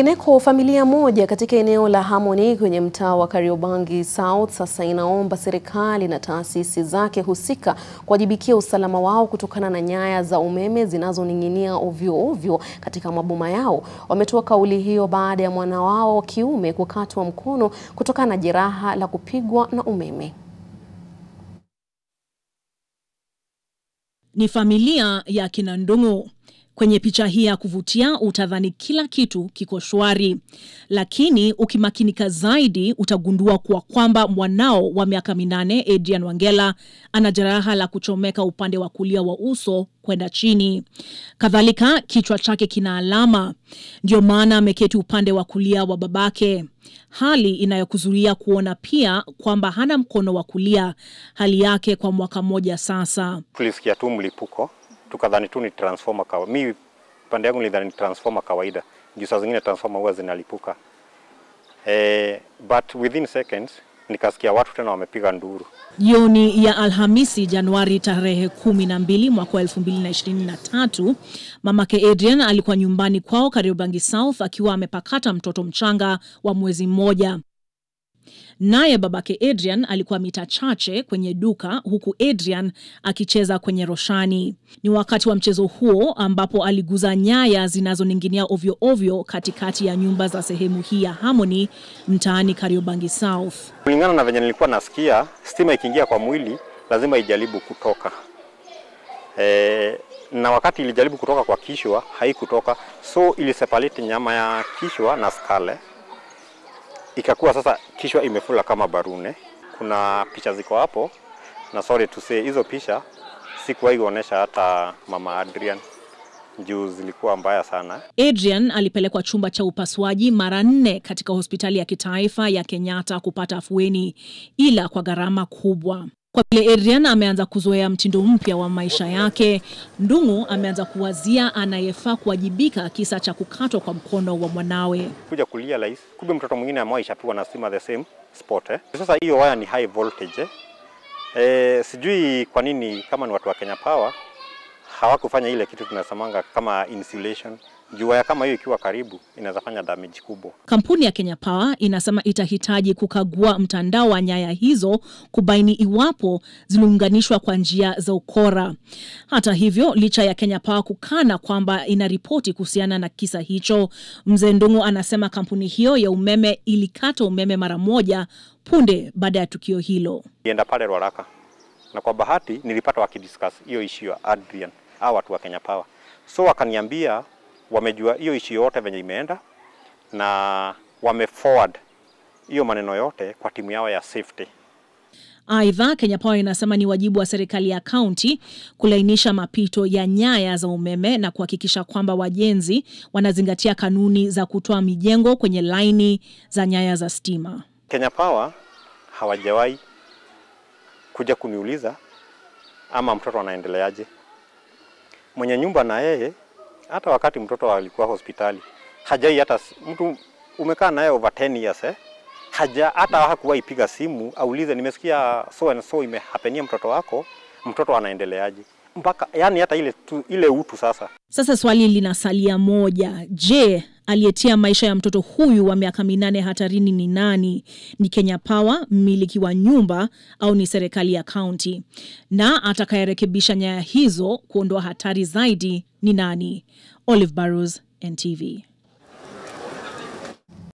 Ineko familia moja katika eneo la Harmony kwenye mtaa wa Kariobangi South sasa inaomba serikali na taasisi zake husika kuwajibikia usalama wao kutokana na nyaya za umeme zinazoning'inia ovyo ovyo katika maboma yao. Wametoa kauli hiyo baada ya mwana wao wa kiume kukatwa mkono kutokana na jeraha la kupigwa na umeme. Ni familia ya kina Ndung'u. Kwenye picha hii ya kuvutia utadhani kila kitu kiko shwari, lakini ukimakinika zaidi utagundua kuwa kwamba mwanao wa miaka minane Adrian Wangela ana jeraha la kuchomeka upande wa kulia wa uso kwenda chini. Kadhalika, kichwa chake kina alama, ndio maana ameketi upande wa kulia wa babake, hali inayokuzuia kuona pia kwamba hana mkono wa kulia, hali yake kwa mwaka mmoja sasa. Tulisikia tu mlipuko tukadhani tu ni transformer kawa. Mi pande yangu nilidhani ni transformer kawaida, juu saa zingine transformer huwa zinalipuka eh, but within seconds nikasikia watu tena wamepiga nduru. Jioni ya Alhamisi Januari tarehe kumi na mbili mwaka wa elfu mbili na ishirini na tatu mamake Adrian alikuwa nyumbani kwao Kariobangi South akiwa amepakata mtoto mchanga wa mwezi mmoja. Naye babake Adrian alikuwa mita chache kwenye duka huku Adrian akicheza kwenye roshani. Ni wakati wa mchezo huo ambapo aliguza nyaya zinazoning'inia ovyo ovyo katikati ya nyumba za sehemu hii ya Harmony mtaani Kariobangi South. Kulingana na venye nilikuwa nasikia, stima ikiingia kwa mwili lazima ijaribu kutoka e, na wakati ilijaribu kutoka kwa kishwa haikutoka, so iliseparate nyama ya kishwa na skale ikakuwa sasa kishwa imefula kama barune. Kuna picha ziko hapo, na sorry to say, hizo picha sikuwahi kuonesha hata mama Adrian juu zilikuwa mbaya sana. Adrian alipelekwa chumba cha upasuaji mara nne katika hospitali ya kitaifa ya Kenyatta kupata afueni, ila kwa gharama kubwa. Kwa vile Adrian ameanza kuzoea mtindo mpya wa maisha yake, Ndung'u ameanza kuwazia anayefaa kuwajibika kisa cha kukatwa kwa mkono wa mwanawe. Kuja kulia rahisi, kumbe mtoto mwingine ambaye ishapigwa na stima the same spot eh. Sasa hiyo waya ni high voltage eh. Eh, sijui kwa nini kama ni watu wa Kenya Power hawakufanya ile kitu tunasemanga kama insulation. Juu waya kama hiyo ikiwa karibu inaweza fanya damage kubwa. Kampuni ya Kenya Power inasema itahitaji kukagua mtandao wa nyaya hizo kubaini iwapo ziliunganishwa kwa njia za ukora. Hata hivyo, licha ya Kenya Power kukana kwamba inaripoti kuhusiana na kisa hicho, Mzee Ndung'u anasema kampuni hiyo ya umeme ilikata umeme mara moja punde baada ya tukio hilo. Nienda pale Ruaraka na kwa bahati nilipata wakidiscuss hiyo issue ya Adrian au watu wa Kenya Power, so wakaniambia wamejua hiyo issue yote venye imeenda na wame forward hiyo maneno yote kwa timu yao ya safety. Aidha, Kenya Power inasema ni wajibu wa serikali ya kaunti kulainisha mapito ya nyaya za umeme na kuhakikisha kwamba wajenzi wanazingatia kanuni za kutoa mijengo kwenye laini za nyaya za stima. Kenya Power hawajawahi kuja kuniuliza ama mtoto anaendeleaje. Mwenye nyumba na yeye hata wakati mtoto alikuwa hospitali hajai hata mtu umekaa naye over 10 years eh, haja hata hakuwahi piga simu aulize nimesikia so and so imehapenia mtoto wako, mtoto anaendeleaje, mpaka yani hata ile tu, ile utu sasa. Sasa swali linasalia moja. Je, aliyetia maisha ya mtoto huyu wa miaka minane hatarini ni nani? Ni Kenya Power, mmiliki wa nyumba, au ni serikali ya kaunti? Na atakayerekebisha nyaya hizo kuondoa hatari zaidi ni nani? Olive Barrows, NTV.